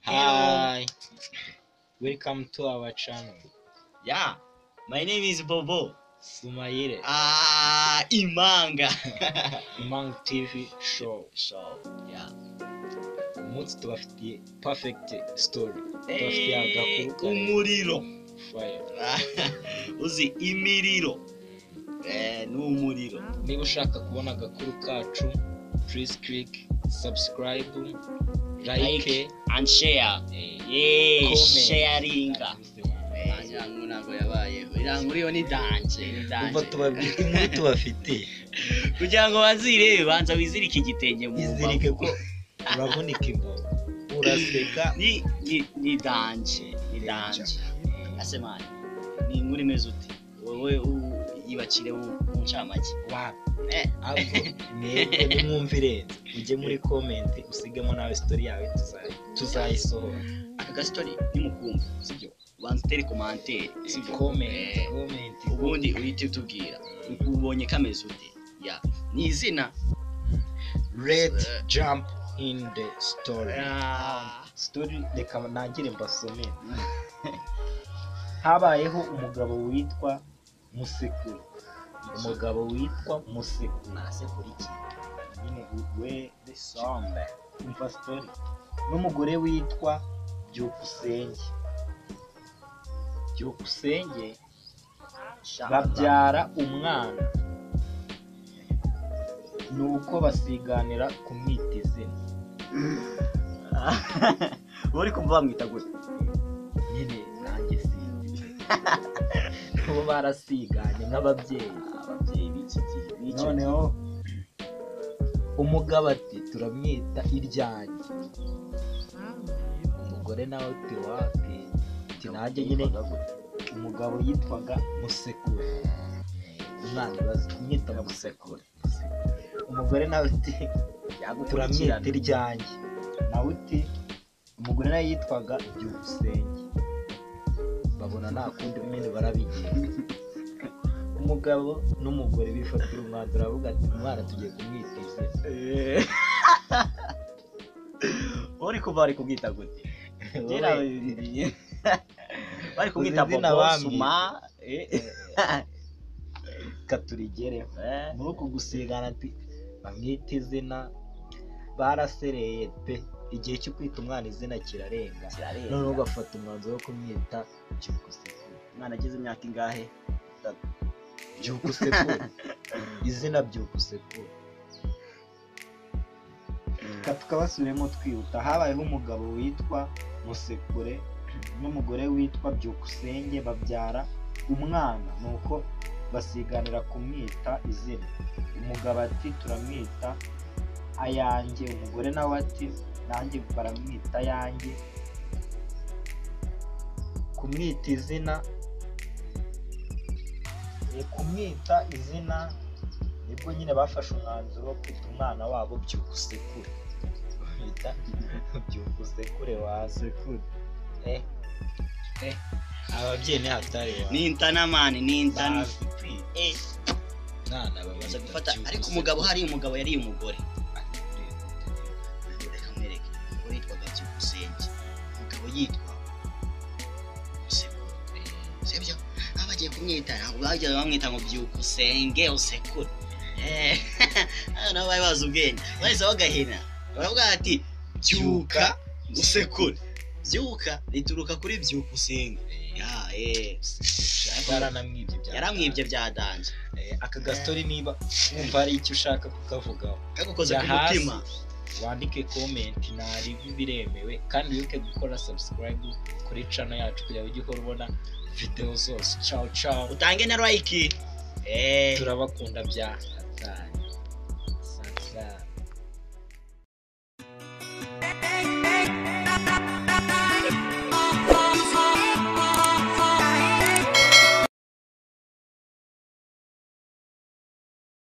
Hi, welcome to our channel. Yeah, my name is Bobo. Sumayire, Ah, Imanga. Imang TV show. so, yeah. Umunsi tubafitiye perfect story. Tubafitiye Eh, agakuru kare umuriro. fire. Uzi imiriro. Eh, ni umuriro. Niba ushaka kubona agakuru kacu, please click subscribe, like, Like and share. eh, Yeah, comment. sharinga. Eh, yangu ntabwo yabayeho irangu iriho ni danje ni Umva tubabi- inkuru tubafitiye kugira ngo bazirebe banza wizirike igitenge mu izirike mbavu. ko uravunika imbavu uraseka ni ni ni danje ni danje ase mani ni inkuru imeze ute wowe u- yibakire mu mu ncamake wapi Eh, ahubwo mwebwe nimwumvirenze mujye muri komenti usigemo nawe sitori yawe tuza- tuzayisohora aka gasitori nimukumva sibyo ubanza utere komantere sibyo komenti Eh, komenti ubundi uhite utubwira ubonye kameze ute ya ni izina red jump in the story Ah. story reka nangire mbasomere habayeho umugabo witwa musekuru umugabo witwa musekuru nasekura iki nyine we the song umva story n'umugore witwa byukusenge byukusenge babyara umwana ni uko basiganira kumwita izina uri kumva bamwita gute nyine nanjye sinzi kuba barasiganye nk'ababyeyi ababyeyi b'iki gihe b'icyo gihe noneho umugabo ati turamwita iryanjye umugore nawe ati wapi ati nanjye nyine umugabo yitwaga musekuru umwana bazi kumwita musekuru umugore nawe ati turamwita yagukurikirana iryanjye nawe uti umugore nawe yitwaga byukusenge babona nta kundi nyine barabigenza umugabo n'umugore bifatira umwanzuro aravuga ati umwana tugiye kumwita izina uri kuva bari kubwita gute Kera Wowe, bari kumwita Uzi izina bobo bamwita. suma eh, reka turigereho eh. muri uku gusigana ati bamwita izina barasereye pe igihe cyo kwita umwana izina kirarenga Kirarenga. noneho ugafata umwanzuro wo kumwita byukusenge umwana agize imyaka ingahe byukusekuru izina byukusekuru reka tukabasubiremo twihuta habayeho umugabo witwa musekure n'umugore witwa byukusenge babyara umwana nuko basiganira kumwita izina umugabo ati turamwita ayanjye umugore nawe ati nanjye baramwita ayanjye kumwita izina ni kumwita izina nibwo nyine bafashe umwanzuro wo kwita umwana wabo byukusekure bita byukusekure wasekure eh eh ababyeyi ni hatari wa ni intanamani ni intana Eh, mwana baza gufata ariko umugabo hari umugabo yari umugore reka mwereke umugore yitwaga byukusenge umugabo yitwa musekuru sibyo aho bagiye kumwita ntabwo bajya bamwita ngo byukusenge usekuru Eh, hano nabo bari bazi ubwenge bahise bagahina baravuga ati byuka usekure byuka rituruka kuri byuka usenge Ya, eh. baranamwibye bya yaramwibye byadanje Eh, aka gastori niba wumva hari icyo ushaka kukavugaho kagukoze Jya ku hasi. mutima wandike komenti ntaribwe biremewe kandi wibuke gukora subscribe kuri channel yacu kugira ngo ujye uhora ubona videwo zose ciao ciao utange na like Eh. turabakunda bya hatari Sasa.